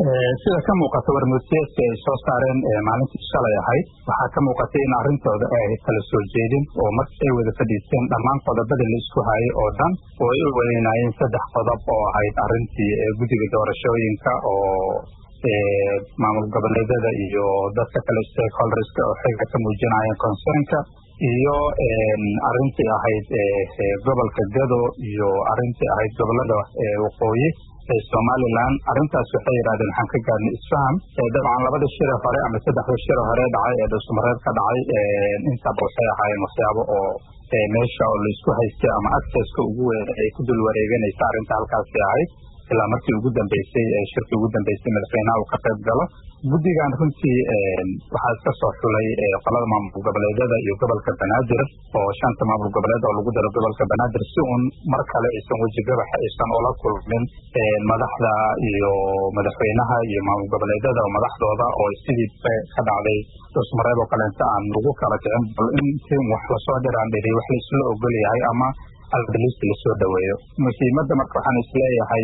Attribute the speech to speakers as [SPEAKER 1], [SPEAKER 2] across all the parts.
[SPEAKER 1] sida ka muuqata warmurtiyeedka ay soo saareen maalintii shalay ahayd waxaa ka muuqatay in arrintooda ay ahayd kala soo jeedin oo markii ay wada fadhiisteen dhammaan qodobadii la isku hayay oo dhan oo ay u weynaayeen saddex qodob oo ahayd arrintii guddiga doorashooyinka oo maamul goboleedyada iyo dadka kale stakeholderska oo xilka ka muujinayeen concernka iyo arrintii ahayd gobolka gado iyo arrintii ahayd gobolada waqooyi somalilan arrintaas waxay yidhahdeen waxaan ka gaadnay isfaham dabcan labada shire hore ama saddexda shire hore dhacay ee dhulsumareed ka dhacay intaba waxay ahaayeen waxyaabo oo meesha oo laisku haystay ama accesska ugu weyn ay ku dul wareeganaysa arrinta halkaasi ahayd ilaa markii ugu dambeysay shirkii ugu dambeysay madaxweynaha uu ka qayb galo guddigan runtii waxaa iska soo xulay qolada maamul goboleedyada iyo gobolka banaadir oo shanta maamul goboleed oo lagu daro gobolka banaadir si uun mar kale aysan weji gabaxa aysan ula kulmin madaxda iyo madaxweynaha iyo maamul goboleedyada oo madaxdooda oo sidii ka dhacday dhusmareed oo kaleenta aan lagu kala kicin bal intii wax lasoo dhiraan dhiri wax laisla ogol yahay ama albalist lasoo dhaweeyo muhiimadda marka waxaan isleeyahay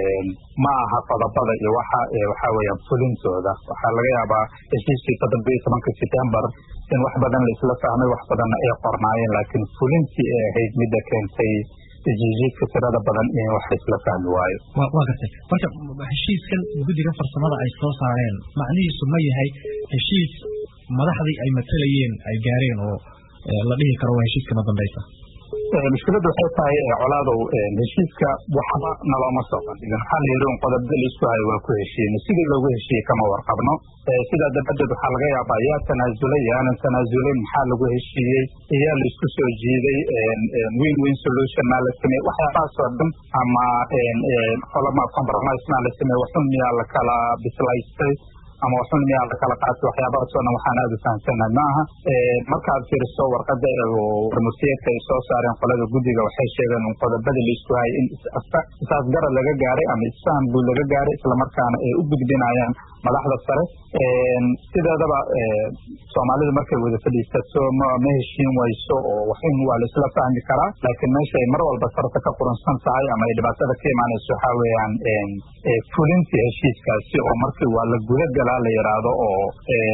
[SPEAKER 1] ma aha qodobada iyo waxa waxa weeyaan fulintooda waxaa laga yaabaa heshiiskii toddoba iyo tobanka september in wax badan laisla fahmay wax badanna ay qornaayeen laakiin fulintii ay ahayd midda keentay jijiidka tirada badan in wax laisla fahmi waayo
[SPEAKER 2] waa gartay marka heshiiskan guddiga farsamada ay soo saareen macnihiisu ma yahay heshiis madaxdii ay matalayeen ay gaareen oo la dhihi karo waa heshiiskama dambaysa
[SPEAKER 1] mushkiladdu waxay tahay colaadow heshiiska waxba nalooma soo bandhigin waxaa la yidhi un qodobda laisku hayo waa ku heshiina sidii loogu heshiiyey kama warqabno sidaa dabadeed waxaa laga yaabaa yaa tanaasulay yaanan tanaasulin maxaa lagu heshiiyey iyaa laisku soo jiiday win win solution maa la sameeyey waxyaabahaasoo dhan ama qolama compromise maa la sameeyey waxun miyaa la kala bislaystay ama waxun miyaa la kala qaatay waxyaabahaasoo dhan waxaan aada u fahamsanahay maaha markaad fiiriso warqada warmurtiyeedka ay soo saareen qolada guddiga waxay sheegeen un qodobadii laisku hayay in isaasgarad laga gaaray ama isfaham guud laga gaaray islamarkaana ay u gudbinayaan madaxda sare sideedaba soomaalidu markay wada fadhiisato ma ma heshiin wayso oo waxin waa la isla fahmi karaa laakiin meesha ay mar walba sarta ka quransan tahay ama ay dhibaatada ka imaanayso waxaa weeyaan fulintii heshiiskaasi oo markii waa la guda galaa la yidhaahdo oo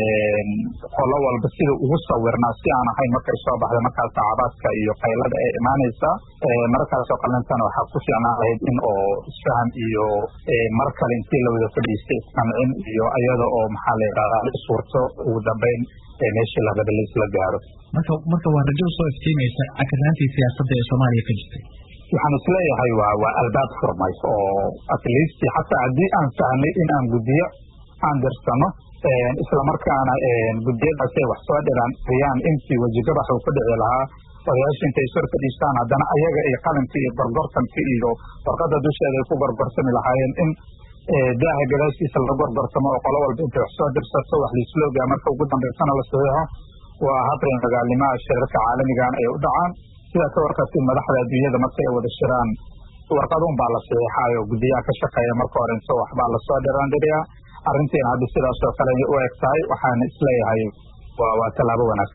[SPEAKER 1] qolo walba sida ugu sawirnaa si aan ahayn markay soo baxda markaas sacabaadka iyo qaylada ay imaanaysaa markaasoo qalintana waxaa ku fiicnaan lahayd in oo isfaham iyo mar kale intii la wada fadhiistay isqancin iyo iyada oo maxaa la yidhahdaa la iswurto ugu dambeyn meeshii la raba laisla gaaro
[SPEAKER 2] marka marka waa rajo usoo iftiimaysa cakanaantii siyaasadda ee soomaaliya ka jirtay
[SPEAKER 1] waxaan isleeyahay waa waa albaab furmay oo at least xataa haddii aan fahnay in aan guddiyo aan dirsano islamarkaana guddiyadaas ay wax soo dhiraan riyaan intii wejigabax uu ku dhici lahaa odayaasha intay sor fadhiistaan haddana ayaga iyo qalinkii iyo gorgortankii iyo warqada dusheeda ay ku gorgortami lahaayeen in daaha gadaashiisa la gorgortamo oo qolo walba intay wax soo dirsato wax laisloogaa marka ugu dambaysana la saxiixo waa habrin dagaalnimaha shirarka caalamigan ay u dhacaan sidaa ka warqabtay madaxda adduunyada marka ay wada shiraan warqadun baa la saxiixayo guddiyaha ka shaqeeya marka hore inta waxbaa lasoo dhiraandhiriyaa arrintiina hadda sidaas oo kale u eg tahay waxaana isleeyahay waa waa tallaabo wanaagsan